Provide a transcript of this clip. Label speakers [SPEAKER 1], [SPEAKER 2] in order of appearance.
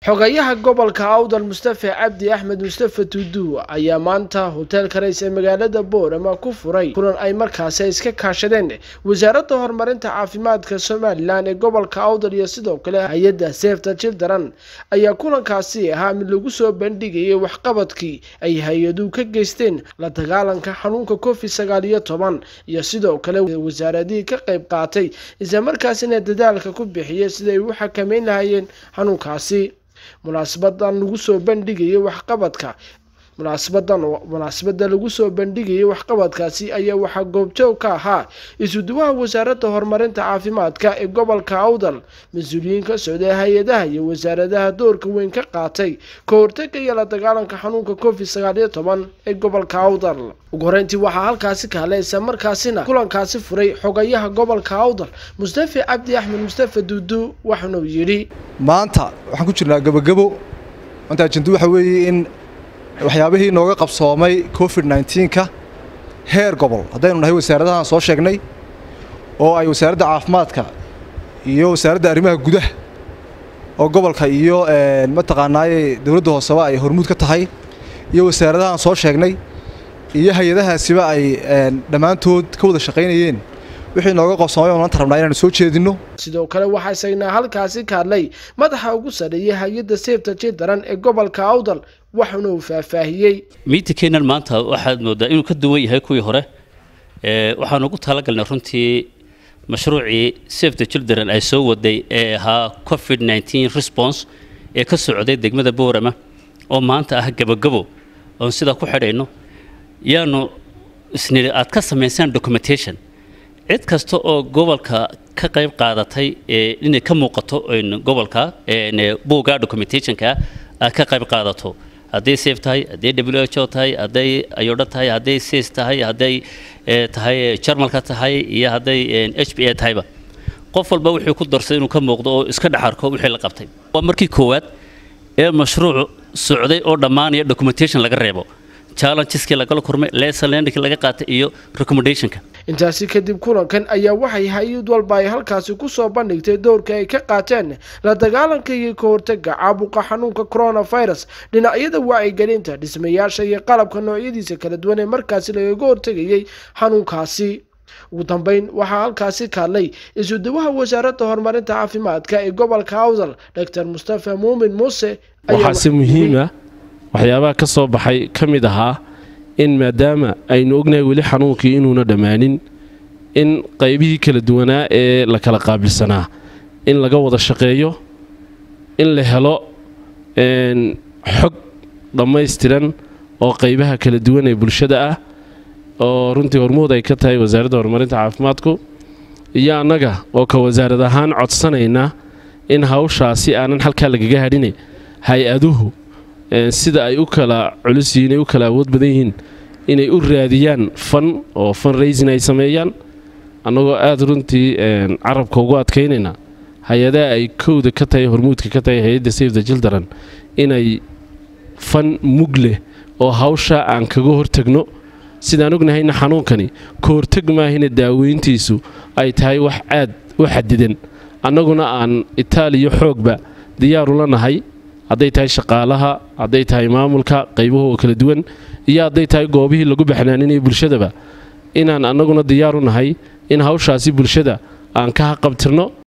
[SPEAKER 1] xogayaha gobolka awdal mustafe cabdi axmed mustafe tuudu ayaa maanta hoteelka rays ee magaalada boorama ku furay kulan ay markaasi ay iska kaashadeen wasaaradda horumarinta caafimaadka somalilan ee gobolka awdal iyo sidoo kale hay-adda sefta children ayaa kulankaasi ahaa mid lagu soo bandhigayay waxqabadkii ay hay-aduhu ka geysteen la dagaalanka xanuunka covid sagaal iyo toban iyo sidoo kale wasaaradihii ka qayb qaatay islamarkaasina dadaalka ku bixiyay siday u xakameyn lahayeen xanuunkaasi munaasabadan lagu soo bandhigayay waxqabadka munaasabadan munaasabada lagu soo bandhigayay waxqabadkaasi ayaa waxaa goobjoog ka ahaa isuduwaha wasaaradda horumarinta caafimaadka ee gobolka awdal mas-uuliyiin ka socday hay-adaha iyo wasaaradaha doorka weyn ka qaatay ka hortaga iyo la dagaalanka xanuunka covid sagaal iyo toban ee gobolka awdal ugu horeyntii waxaa halkaasi ka hadlay isla markaasina kulankaasi furay xogayaha gobolka awdal mustafe cabdi axmed mustafe duudu waxaanuu yidhi
[SPEAKER 2] maanta waxaan ku jirnaa gebogebo maanta ajendu waxa weeye in waxyaabihii nooga qabsoomay covid nneteen-ka heer gobol haddaynu nahay wasaaradahaan soo sheegnay oo ay wasaaradda caafimaadka iyo wasaaradda arrimaha gudaha oo gobolka iyo mataqaanaaye dowladda hooseba ay hormuud ka tahay iyo wasaaradahaan soo sheegnay iyo hay-adahaasiba ay dhammaantood ka wada shaqaynayeen wixii nooga qabsoomay oo maanta rabnaa inaanu soo jeedinno
[SPEAKER 1] sidoo kale waxaa isagnaa halkaasi ka hadlay madaxa ugu sarreeyay hay-adda sefta children ee gobolka awdal waxaana uu faahfaahiyey
[SPEAKER 3] miitinkeennan maanta waxaad moodaa inuu ka duwan yahay kuwii hore waxaan ugu talagalnay runtii mashruucii sefta children ay soo waday ee ahaa covid nneteen response ee ka socday degmada boorama oo maanta ah gabogabo oon sidaa ku xidhayno yaanu isniri aad ka samaysaan documentation cid kasta oo gobolka ka qayb qaadatay inay ka muuqato gobolka buugga documentationka aad ka qayb qaadato hadday safe tahay hadday w h o tahay hadday ayodha tahay hadday sis tahay hadday tahay jarmalka tahay iyo hadday h b a tahayba qof walba wuxuu ku darsay inuu ka muuqdo oo iska dhex arko wixii la qabtay waa markii koowaad ee mashruuc socday oo dhammaanaya documentation laga reebo challengeski lagala kurmay lesonlandkii laga qaatay iyo recommendationka
[SPEAKER 1] intaasi kadib kulankan ayaa waxay hay-ad walba ay halkaasi kusoo bandhigtay doorka ay ka qaateen la dagaalanka iyo ka hortaga caabuqa xanuunka coronavirus dhinacyada wacyigelinta dhismayaasha iyo qalabka noocyadiisa kala duwan ee markaasi lagaga hortegayay xanuunkaasi ugu dambeyn waxaa halkaasi ka hadlay isuduwaha wasaaradda horumarinta caafimaadka ee gobolka awdal doctor mustafa muumin muuse
[SPEAKER 4] waxaase muhiima waxyaabaha ka soo baxay ka mid ahaa in maadaama aynu ognahay weli xanuunkii inuuna dhammaanin in qaybihii kala duwanaa ee la kala qaabilsanaa in laga wada shaqeeyo in la helo xog dhammaystiran oo qaybaha kala duwan ee bulshada ah oo runtii hormuud ay ka tahay wasaaradda horumarinta caafimaadku iyo annaga oo ka wasaarad ahaan codsanayna in hawshaasi aanan halkaa lagaga hadhine hay-aduhu sida ay u kala culus yihiin ay u kala awood badan yihiin inay u raadiyaan fan oo fan raisin ay sameeyaan annagoo aada runtii carabka ugu adkaynayna hay-adaha ay kowda ka tahay hormuudka ka tahay hay-adda safe the children inay fan mug leh oo hawsha aan kaga hortagno sidaan ognahayna xanuunkani ka hortag maahina daaweyntiisu ay tahay wax aad u xadidan annaguna aan itaaliya xoogba diyaarula nahay hadday tahay shaqaalaha hadday tahay maamulka qaybuhu oo kala duwan iyo hadday tahay goobihii lagu baxnaaninaya bulshadaba inaan annaguna diyaaru nahay in hawshaasi bulshada aan ka haqabtirno